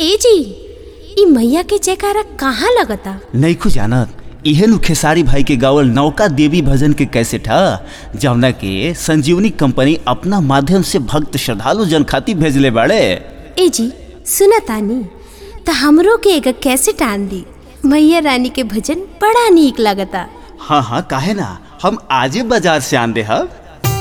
ए जी ई मैया के जयकारा कहाँ लगता नईखू जानत इहे नु खेसारी भाई के गावल नौका देवी भजन के कैसेट ह जवना के संजीवनी कंपनी अपना माध्यम से भक्त श्रद्धालु जन खातिर भेजले बाड़े ए जी सुना तानी त हमरो के एक कैसेट आन दी मैया रानी के भजन बड़ा नीक लगता हाँ हाँ काहे ना हम आजे बाजार से आन दे हब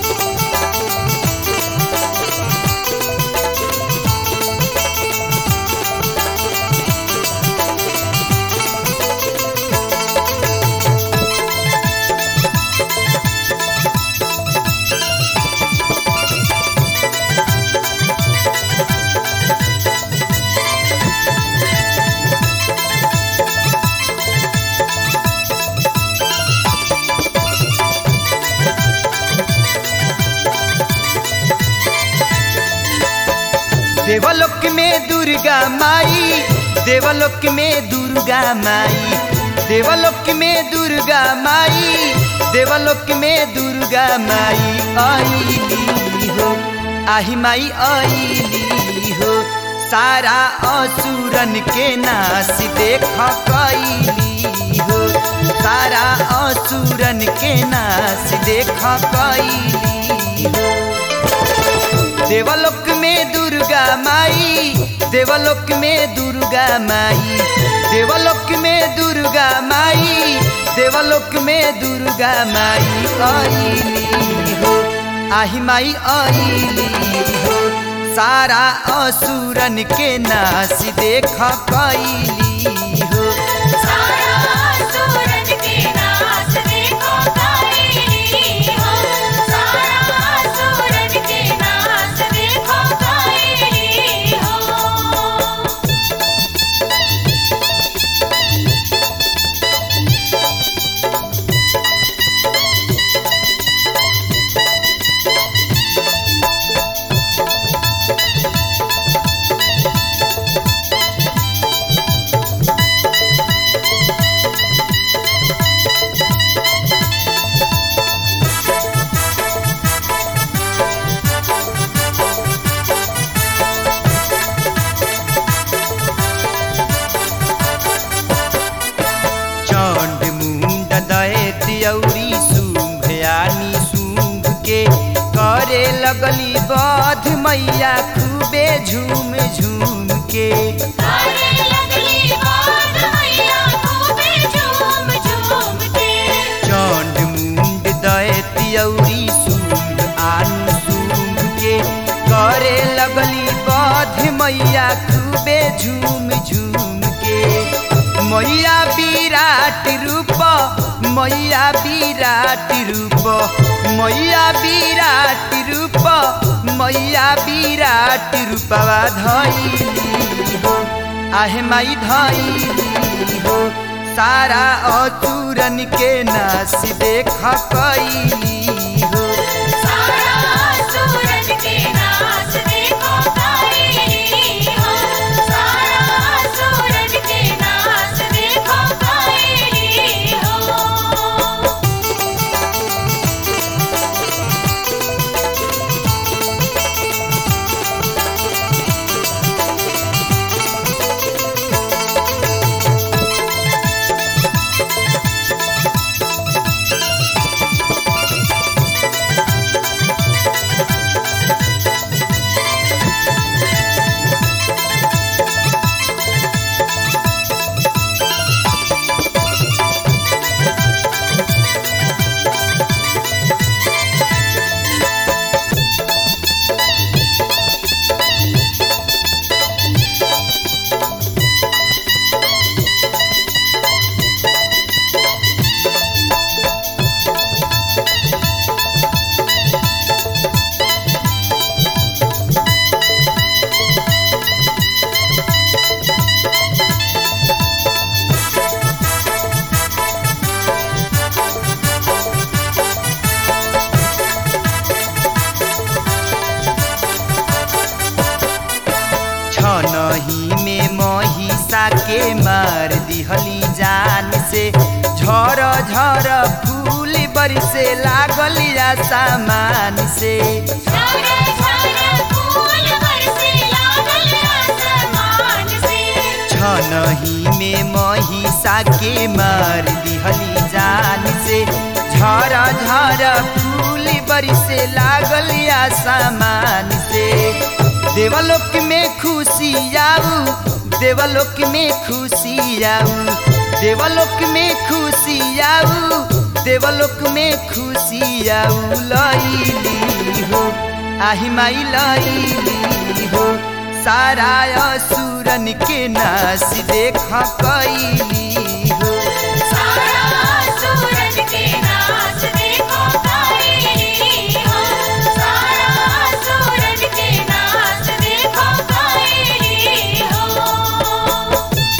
देवलोक में दुर्गा माई देवलोक में दुर्गा माई देवलोक में दुर्गा माई देवलोक में दुर्गा माई आईली हो आही माई आईली हो सारा असुरन के नाश देख कैली हो सारा असुरन के नाश देख कैली हो देवलोक में दुर्गा माई देवलोक में दुर्गा माई देवलोक में दुर्गा माई देवलोक में दुर्गा माई आईली हो आही माई आईली हो सारा असुरन के नाश देख कैली हो चंड मुंड दैत औरी शुंभ यानी शुंभ के करे लगली बध मैया खूबे झूम झूम के चंड मुंड दैत औरी शुंभ आन शुंभ के करे लगली बध मैया खूबे झूम झूम के मैया विराट रूप मैया विराट रूप मैया विराट रूप मैया विराट रूपवा धैली हो आहे माई धैली हो सारा अचूरन के नाश देख कैली हो छनही में महिषा के मार दिहली जान से झर झर फूल बरसे लागल सामान से झर झर फूल बरसे लागल आसमान से छनही में महिषा के मार दिहली जान से झर झर फूल बरसे लागल आसमान से देवलोक में खुशी आऊ देवलोक में खुशी आऊ देवलोक में खुशी आऊ देवलोक में खुशी आऊ लैली हो आही माई लैली हो सारा असुरन के नाश देख कैली हो सारा सूरज के नाच देखो काली हो सारा सूरज के नाच देखो काली हो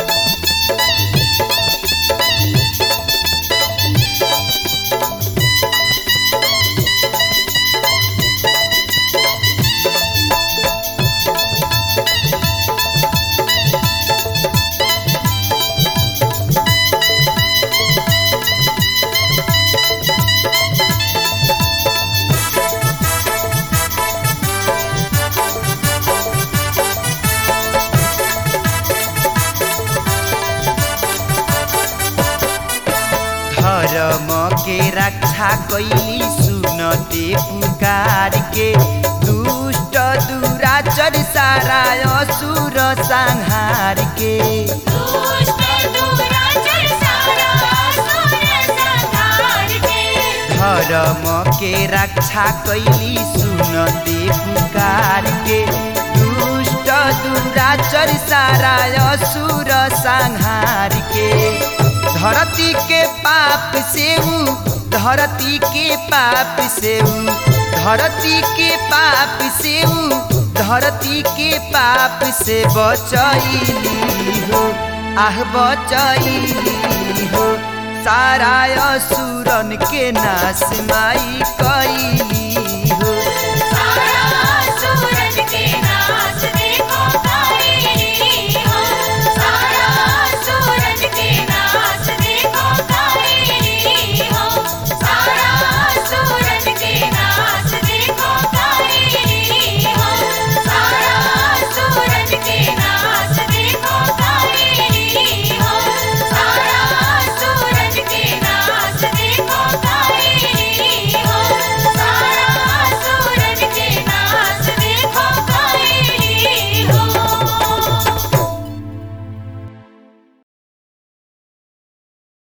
धर्म के रक्षा कैली सुनते पुकार के दुष्ट दुराचर सारा असुर संहार के दुष्ट दुराचर सारा असुर संहार के धर्म के रक्षा कैली सुनते पुकार के दुष्ट दुराचर सारा असुर संहार के धरती के पाप से ऊ धरती के पाप से ऊ धरती के पाप से ऊ धरती के पाप से बचैली हो आह बचैली हो सारा असुरन के नाश माई कैली